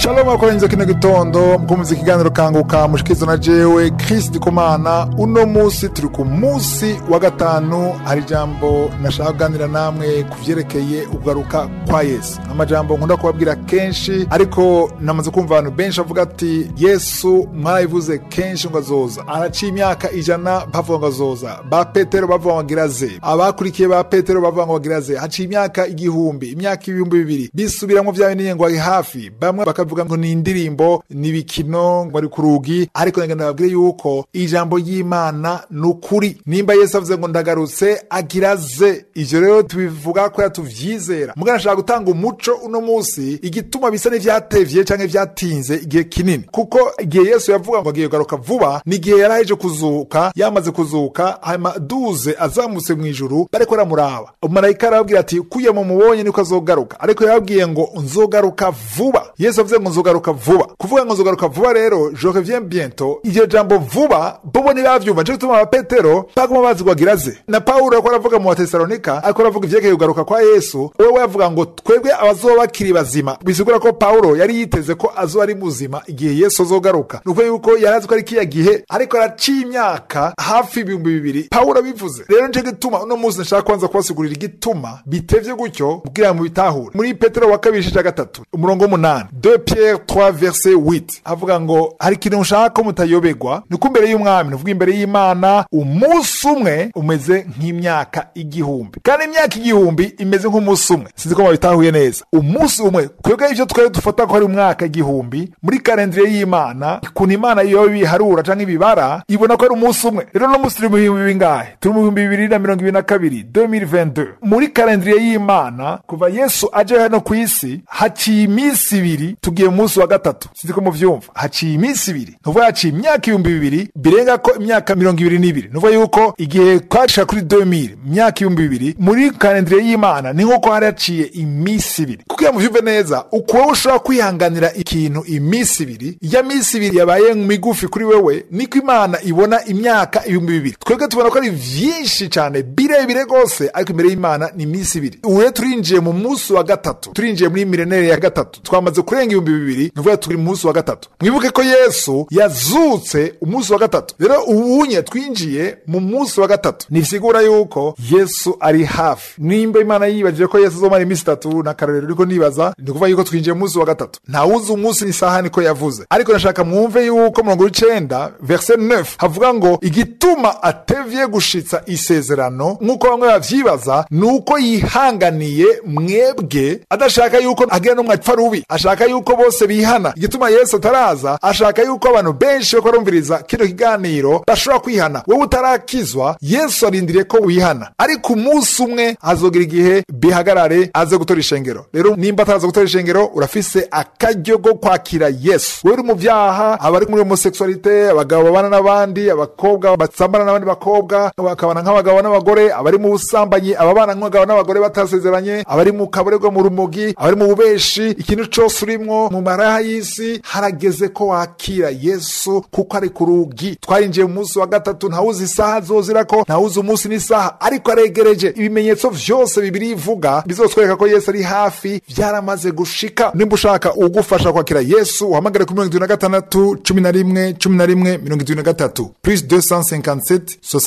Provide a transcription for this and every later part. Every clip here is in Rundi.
shalom akoranyiza kino gitondo mukumviza ikiganiro kanguka mushikizo na jewe Chris Ndikumana uno musi turi ku musi wa gatanu hari ijambo nashaka kuganira namwe ku vyerekeye ugaruka kwa Yesu amajambo nkunda kubabwira kenshi ariko namaze kumva abantu benshi bavuga ati Yesu mwarabivuze kenshi ngo azoza araciye imyaka ijana bavuga ngo azoza ba Petero bavuga ngo agira ze abakurikiye ba Petero bavuga ngo agira ze haciye imyaka igihumbi imyaka ibihumbi bibiri bisubiramwo vya bintu ngo ari hafi bamwe bakavuga ngo ni indirimbo ni ibikino ngo ari ku rugi ariko ngenda babwire yuko ijambo ry'imana ni ukuri nimba yesu avuze ngo ndagarutse agira ze ivyo rero tubivuga ko tuvyizera mugana ashaka gutanga umuco uno musi igituma bisa n'ivyatevye canke vyatinze igihe kinini kuko igihe yesu yavuga ngo agiye kugaruka vuba ni igihe yari aheje kuzuka yamaze kuzuka hanyuma duze azamutse mu ijuru bariko baramuraba umumarayika arababwira ati kuye mu mubonye niko azogaruka ariko yababwiye ngo nzogaruka vuba yesu avuze ngo nzogaruka vuba kuvuga ngo nzogaruka vuba rero je reviens bientôt iryo jambo vuba bobo ntibavyumva nico gituma abapetero baguma bazi ngo agira ze na pawulo ariko aravuga mu batesalonika ariko aravuga ivyerekeye kugaruka kwa yesu wewe yavuga ngo twebwe abazoba bakiri bazima bisigura ko pawulo yari yiteze ko azoba ari muzima igihe yesu azogaruka ni ukuvuga yuko yari azi ko ari kiya gihe ariko araciye imyaka hafi ibihumbi bibiri pawulo abivuze rero nico gituma uno munsi nashaka kubanza kubasigurira igituma bitevye gutyo kugira ngo mubitahure muri petero wa kabiri igice ca gatatu umurongo w'umunani 2 pierre 3 verset 8 avuga ngo hari ikintu nshaka ko mutayobegwa ni uko imbere y'umwami ni ukuvuga imbere y'imana umunsi umwe umeze nk'imyaka igihumbi kandi imyaka igihumbi imeze nk'umunsi umwe sinzi ko mubitahuye neza umunsi umwe twebwe ivyo twari dufata ko ari umwaka igihumbi muri kalendire y'imana ukuntu imana iyo biharura canke ibibara ibona ko ari umunsi umwe rero no munsi turi mu bihumbi bingahe turi mu bihumbi bibiri na mirongo ibiri na kabiri 2022 muri kalendire y'imana kuva yesu aje hano ku isi haciye iminsi ibiri tugiye mu munsi wa gatatu sinzi ko muvyumva haciye iminsi ibiri ni ukuvuga haciye imyaka ibihumbi bibiri birenga ko imyaka mirongo ibiri n'ibiri ni ukuvuga yuko igihe twashika kuri 2000 imyaka ibihumbi bibiri muri kalendire y'imana ni nk'uko hari haciye iminsi ibiri kugira muvyumve neza uko wowe ushobora kwihanganira ikintu iminsi ibiri iya minsi ibiri yabaye migufi kuri wewe niko imana ibona imyaka ibihumbi bibiri twebwe tubona ko ari vyinshi cane birebire rwose ariko imbere y'imana ni iminsi ibiri ubu rero turinjiye mu munsi wa gatatu turinjiye muri milenere ya gatatu twamaze kurenga ibihumbi bibiri ni ukuvuga turi mu munsi wa gatatu mwibuke ko yesu yazutse umunsi wa gatatu rero ubunye twinjiye mu munsi wa gatatu ntibisigura yuko yesu ari hafi nimba imana yibajije ko yesu azomara iminsi itatu na karorero ariko nibaza ni ukuvuga yuko twinjiye mu munsi wa gatatu ntawuzi umunsi n'isaha niko yavuze ariko nashaka mwumve yuko mirongo icenda verse 9 havuga ngo igituma atevye gushitsa isezerano nk'uko bamwe bavyibaza ni uko yihanganiye mwebwe adashaka yuko agira n'umwe apfa rubi ashaka yuko bose bihana igituma yesu ataraza ashaka yuko abantu benshi bako barumviriza kino kiganiro bashobora kwihana wowe utarakizwa yesu arindiriye ko wihana ariko umunsi umwe azogira igihe bihagarare aze gutora ishengero rero nimba ataraza gutora ishengero urafise akaryo ko kwakira yesu wewe uri mu vyaha abari muri homoseksualite abagabo babana n'abandi abakobwa basambana n'abandi bakobwa bakabana nk'abagabo n'abagore abari mu busambanyi ababana nk'abagabo n'abagore batasezeranye abari mu kaborerwa mu rumogi abari mu bubeshi ikintu cose urimwo mu maraha y'isi harageze ko wakira yesu kuko ari ku rugi twarinjiye mu munsi wa gatatu ntawuzi isaha azozirako ntawuzi umunsi n'isaha ariko aregereje ibimenyetso vyose bibiri ivuga bizotwereka ko yesu ari hafi vyaramaze gushika nimba ushaka ugufasha kwakira yesu uhamagare kuri mirongo itatu na gatandatu cumi na rimwe cumi na rimwe mirongo itatu na gatatu plus 257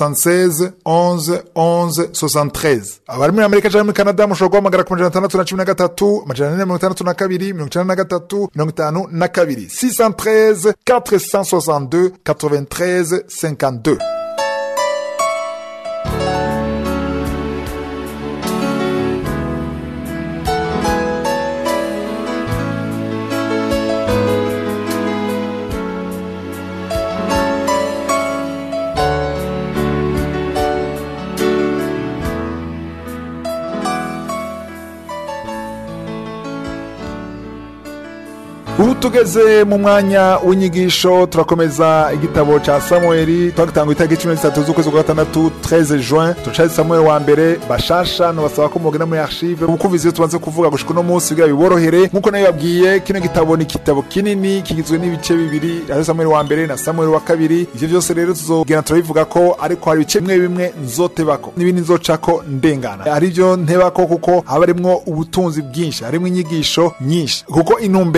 76 11 11 73 abari muri amerika canke muri canada mushobora guhamagara ku majana atandatu na cumi na gatatu amajana ane na mirongo itandatu na kabiri mirongo icenda na gatatu mirongo itanu na kabiri 613 462 93 52 ubu tugeze mu mwanya w'inyigisho turakomeza igitabo ca samueli twagitanga itariki cumi n'itatu z'ukwezi kwa gatandatu 13 juin turacazi samueli wa mbere bashasha nobasaba ko mugenda muri archive mukumviza iyo tubanze kuvuga gushika uno munsi kugira biborohere nk'uko nayo babwiye kino gitabo ni igitabo kinini kigizwe n'ibice bibiri ari samueli wa mbere na samueli wa kabiri ivyo vyose rero tuzogenda turabivuga ko ariko hari ibice bimwe bimwe nzotebako n'ibindi nzocako ndengana hari ivyo ntebako kuko haba harimwo ubutunzi bwinshi harimwo inyigisho nyinshi kuko intumbero ni uko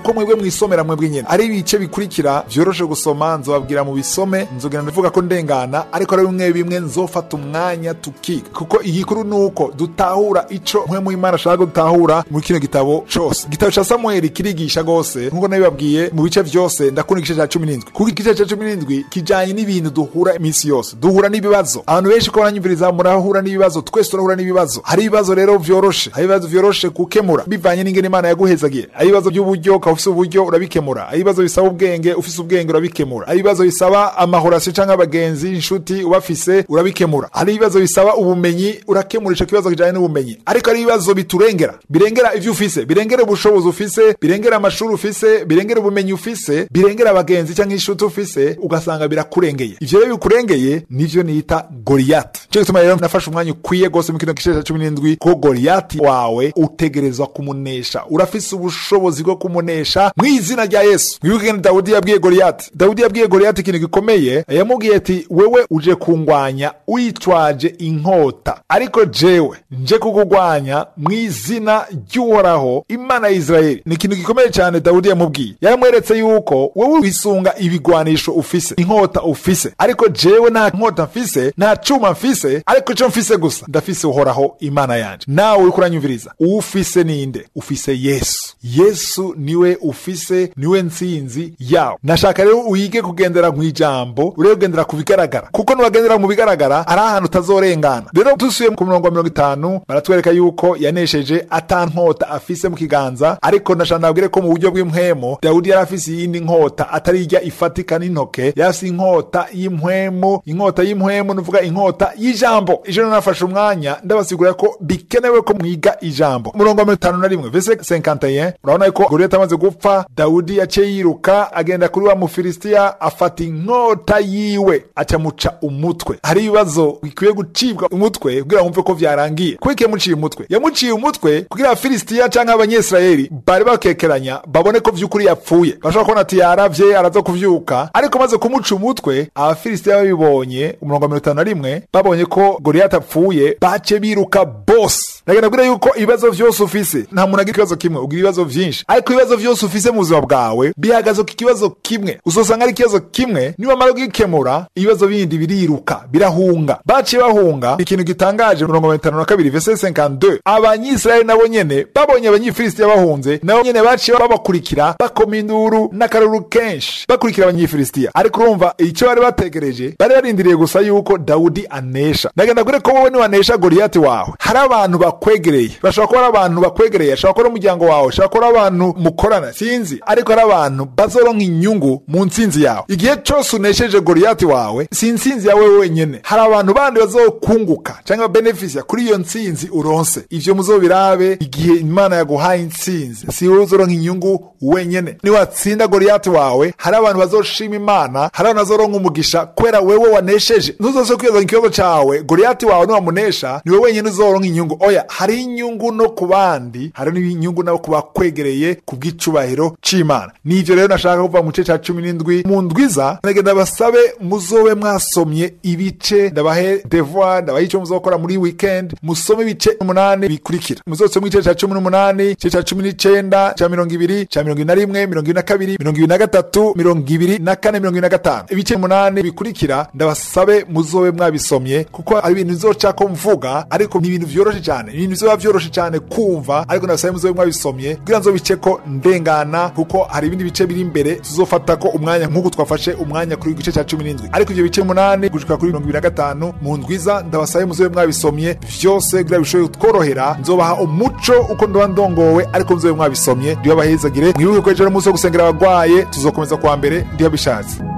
ko mwebwe mwisomera mwebwe nyene ari ibice bikurikira vyoroshe gusoma nzobabwira mu bisome nzogenda ndavuga ko ndengana ariko ari bimwe bimwe nzofata umwanya tukiga kuko igikuru nuko dutahura ico mwe mu imana ashaka dutahura muri kino gitabo cose igitabo ca samueli kirigisha gose nkuko nabibabwiye mu bice vyose ndakunda igice ca cumi n'indwi kuko igice ca cumi n'indwi kijanye n'ibintu duhura iminsi yose duhura n'ibibazo abantu benshi ko baranyumviriza murahura n'ibibazo twese turahura n'ibibazo hari ibibazo rero vyoroshe hari ibibazo vyoroshe gukemura bivanye n'ingene imana yaguhezagiye hari ibibazo by'uburyo ukaba ufise uburyo urabikemura hari ibibazo bisaba ubwenge ufise ubwenge urabikemura hari ibibazo bisaba amahorasiyo canke abagenzi inshuti ubafise urabikemura hari ibibazo bisaba ubumenyi urakemura ico kibazo kijanye n'ubumenyi ariko hari ibibazo biturengera birengera ivyo ufise birengera ubushobozi ufise birengera amashuri ufise birengera ubumenyi ufise birengera abagenzi canke inshuti ufise ugasanga birakurengeye ivyo rero bikurengeye nivyo nita goriyati nico gituma rero nafashe umwanya ukwiye gose mu kino gice ca cumi n'indwi ko goriyati wawe utegerezwa kumunesha urafise ubushobozi bwo kumunesha mu izina rya yesu mwibuke ngene dawudi yabwiye goriyati dawudi yabwiye goriyati ikintu gikomeye yamubwiye ati wewe uje kungwanya witwaje inkota ariko jewe nje kukugwanya mu izina ry'uhoraho imana ya isirayeli ni ikintu gikomeye cyane dawudi yamubwiye yaramweretse yuko wowe wisunga ibigwanisho ufise inkota ufise ariko jewe nta nkota mfise nta cuma mfise ariko ico mfise gusa ndafise uhoraho imana yanje nawe uriko uranyumviriza ufise ninde ufise yesu yesu niwe ufise niwe ntsinzi yawe nashaka rero uyige kugendera mu ijambo urebe kugendera ku bigaragara kuko nubagendera mu bigaragara ari ahantu utazorengana rero dusuye ku murongo wa mirongo itanu baratwereka yuko yanesheje ata nkota afise mu kiganza ariko nashaka nabwire ko mu buryo bw'impwemo dawudi yari afise iyindi nkota atari irya ifatika n'intoke yari afise inkota y'impwemu inkota y'impwemu nuvuga inkota y'ijambo ijoro nafashe umwanya ndabasigurira ko bikenewe ko mwiga ijambo umurongo wa mirongo itanu na rimwe vese 51 urabona ko goriyati amaze gupfa dawudi yaciye yiruka agenda kuri wa mufilisitiya afata inkota yiwe acamuca umutwe hari ibibazo bikwiye gucibwa umutwe kugira ngo wumve ko vyarangiye kuko yamuciye umutwe yamuciye umutwe kugira abafilisitiya canke abanyesirayeli bari bakekeranya babone ko vy'ukuri yapfuye bashobora kubona ati yaravye araza kuvyuka ariko maze kumuca umutwe abafilisitiya babibonye umurongo wa mirongo itanu na rimwe babonye ko goriyati apfuye bace biruka bose ndagenda kubwira yuko ibibazo vyose ufise nta muntu agira ikibazo kimwe ugira ibibazo vyinshi ariko ibibazo vyose ufise mu buzima bwawe bihagaze ku kibazo kimwe uzosanga ari ikibazo kimwe niwamara kugikemura ibibazo bindi biriruka birahunga baciye bahunga ikintu gitangaje mirongo mirongo itanu na kabiri vese 52 abanyisirayeli nabo nyene babonye abanyifilisitiya bahunze nabo nyene baciye babakurikira bakoma induru n'akaruru kenshi bakurikira abanyifilisitiya ariko urumva icyo bari bategereje bari barindiriye gusa yuko dawudi anesha ndagenda kure ko wowe niwanesha goriyati wawe hari abantu bakwegereye bashobora kuba ari abantu bakwegereye ashobora kuba ari umuryango wawe ashobora kuba ari abantu mukorana sinzi ariko ari abantu bazoronka inyungu mu ntsinzi yawe igihe cyose unesheje goriyati wawe si intsinzi yawe wenyene hari abantu bandi bazokunguka cyangwa benefisia kuri iyo ntsinzi uronse ivyo muzobirabe igihe imana yaguhaye intsinzi si wowe uzoronka inyungu wenyene niwatsinda goriyati wawe hari abantu bazoshima imana hari abantu bazoronka umugisha kubera wewe wanesheje ntuzose kwibaza ikibazo cawe goriyati wawe niwamunesha niwe wenyene uzoronka inyungu oya hari inyungu no ku bandi hari n'inyungu nabo ku bakwegereye ku bw'icubahiro c'imana nivyo rero nashaka kuva mu gice ca cumi n'indwi mu ndwiza ndagenda basabe muzobe mwasomye ibice ndabahe devoir ndabahe ico muzokora muri weekend musome ibice umunani bikurikira muzosome igice ca cumi n'umunani igice ca cumi n'icenda ca mirongo ibiri ca mirongo ine na rimwe mirongo ibiri na kabiri mirongo ibiri na gatatu mirongo ibiri na kane mirongo ibiri na gatanu ibice umunani bikurikira ndabasabe muzobe mwabisomye kuko ari ibintu bizocako mvuga ariko ni ibintu vyoroshe cyane ibintu bizoba vyoroshe cyane kumva ariko ndabasabe muzobe mwabisomye kugira nzobiceko ndengana kuko hari ibindi bice biri imbere tuzofata ko umwanya nk'uko twafashe umwanya kuri igice cya cumi n'indwi ariko ibyo bice umunani gushika kuri mirongo ibiri na gatanu mu ndwiza ndabasabe muzobe mwabisomye vyose kugira bishoboye kutworohera nzobaha umuco uko ndoba ndongowe ariko muzobe mwabisomye ndibabahezagire mwibuke ko ejo ari umunsi wo gusengera abagwaye tuzokomeza kuwa mbere ndibabishatse